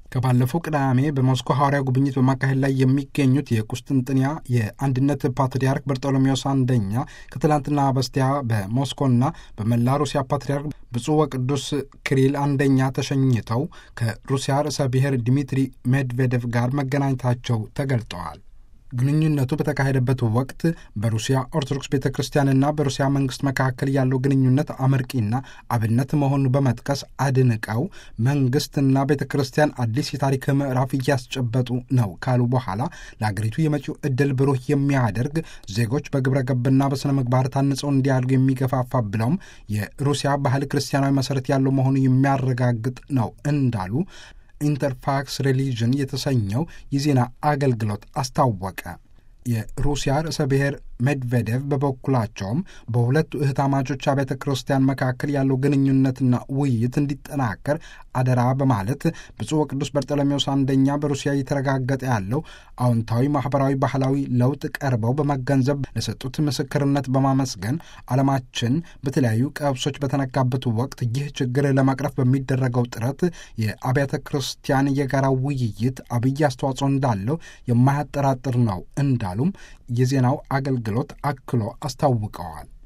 ከባለፈው ቅዳሜ በሞስኮ ሐዋርያ ጉብኝት በማካሄድ ላይ የሚገኙት የቁስጥንጥንያ የአንድነት ፓትርያርክ በርጦሎሜዎስ አንደኛ ከትላንትና በስቲያ በሞስኮና በመላ ሩሲያ ፓትርያርክ ብፁዕ ወቅዱስ ክሪል አንደኛ ተሸኝተው ከሩሲያ ርዕሰ ብሔር ዲሚትሪ ሜድቬዴቭ ጋር መገናኘታቸው ተገልጠዋል። ግንኙነቱ በተካሄደበት ወቅት በሩሲያ ኦርቶዶክስ ቤተ ክርስቲያንና በሩሲያ መንግስት መካከል ያለው ግንኙነት አመርቂና አብነት መሆኑን በመጥቀስ አድንቀው መንግስትና ቤተ ክርስቲያን አዲስ የታሪክ ምዕራፍ እያስጨበጡ ነው ካሉ በኋላ ለአገሪቱ የመጪው ዕድል ብሩህ የሚያደርግ ዜጎች በግብረ ገብና በሥነ ምግባር ታንጸው እንዲያድጉ የሚገፋፋ ብለውም የሩሲያ ባህል ክርስቲያናዊ መሠረት ያለው መሆኑ የሚያረጋግጥ ነው እንዳሉ ኢንተርፋክስ ሪሊጅን የተሰኘው የዜና አገልግሎት አስታወቀ። የሩሲያ ርዕሰ ብሔር ሜድቬዴቭ በበኩላቸውም በሁለቱ እህታማቾች አብያተ ክርስቲያን መካከል ያለው ግንኙነትና ውይይት እንዲጠናከር አደራ በማለት ብፁዕ ወቅዱስ በርጠለሜዎስ አንደኛ በሩሲያ እየተረጋገጠ ያለው አዎንታዊ ማህበራዊ፣ ባህላዊ ለውጥ ቀርበው በመገንዘብ ለሰጡት ምስክርነት በማመስገን ዓለማችን በተለያዩ ቀብሶች በተነካበት ወቅት ይህ ችግር ለመቅረፍ በሚደረገው ጥረት የአብያተ ክርስቲያን የጋራ ውይይት አብይ አስተዋጽኦ እንዳለው የማያጠራጥር ነው እንዳሉም የዜናው አገልግሎት አክሎ አስታውቀዋል።